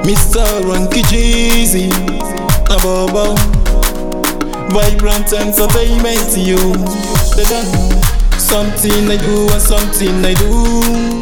Mr. Ranky Jeezy, na Bobo. Vibrant entertainment, you. They done something I do and something I do.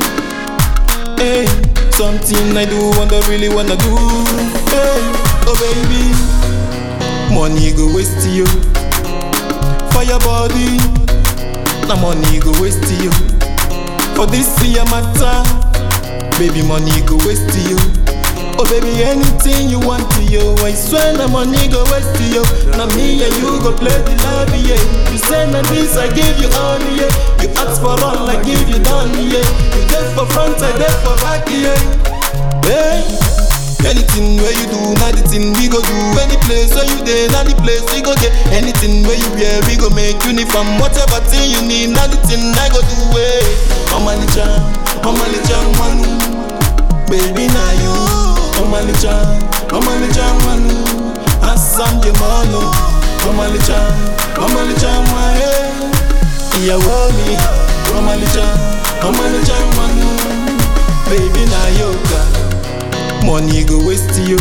Hey, something I do and I really wanna do. Hey, oh baby, money go waste you. For your body, na money go waste you. For this year matter, baby money go waste you. Oh baby, anything you want to you, I swear na money go waste you. Now me and you go play the love, yeah. You say na this, I give you all, yeah. You ask for all, I give you done, yeah. You get for front, I get for back, yeah. Hey. Anything where you do, na the thing we go do. Any place where you dey, na the place we go get. Anything where you wear, we go make uniform. Whatever thing you need, na the thing I go do. Hey, Omalicha, Omalicha, manu, baby na you. Omalicha, Omalicha, manu, Assam je manu. Omalicha, Omalicha, ma hey, ìyàwó mi. Omalicha, Omalicha, manu, baby na yoga. Money go waste you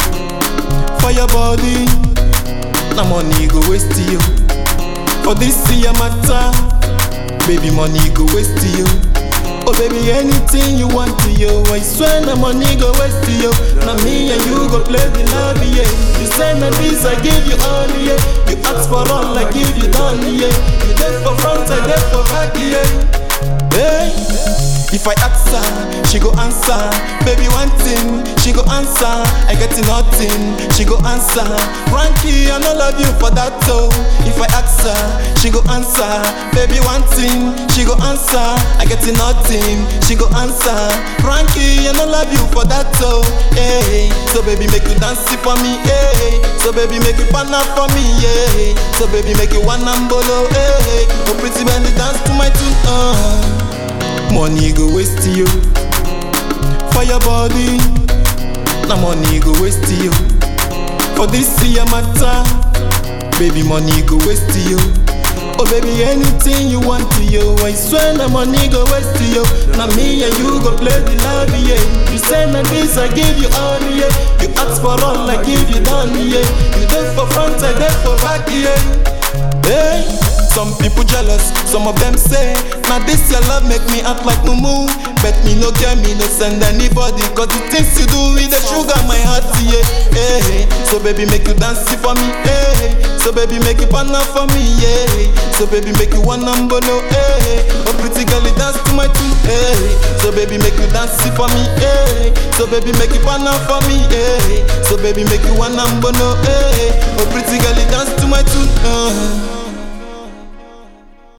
For your body Na money go waste you For this year matter Baby money go waste you Oh baby anything you want to you I swear na money go waste you Na me and you go play the love yeah You say na this I give you all yeah You ask for all I give you done yeah You dead for front I dead for back yeah Hey if I ask her, she go answer. Baby, one thing, she go answer. I get nothing, she go answer. Frankie, I no love you for that though. If I ask her, she go answer. Baby, one thing, she go answer. I get nothing, she go answer. Frankie, I no love you for that though. Hey, so baby, make you dance it for me. Hey, so baby, make you pan up for me. Yeah, so baby, make you one and bolo. Hey, oh pretty baby, dance to my tune. Uh. Money go waste you For your body Na money go waste you For this year matter Baby money go waste you Oh baby anything you want to you I swear na money go waste you Na me and you go play the love yeah You say na this I give you all yeah You ask for all I give you done yeah You dead for front I dead for back yeah Hey some people jealous, some of them say Now this your love make me act like mumu Bet me no care, me no send anybody Cause the things you do with the sugar my heart, yeah hey, So baby make you dance it for me, hey So baby make you pan up for me, yeah So baby make you one number no, hey Oh pretty girl you dance to my tune, hey So baby make you dance it for me, hey So baby make you pan up for me, hey So baby make you one number no, hey Oh pretty girl you dance to my tune, uh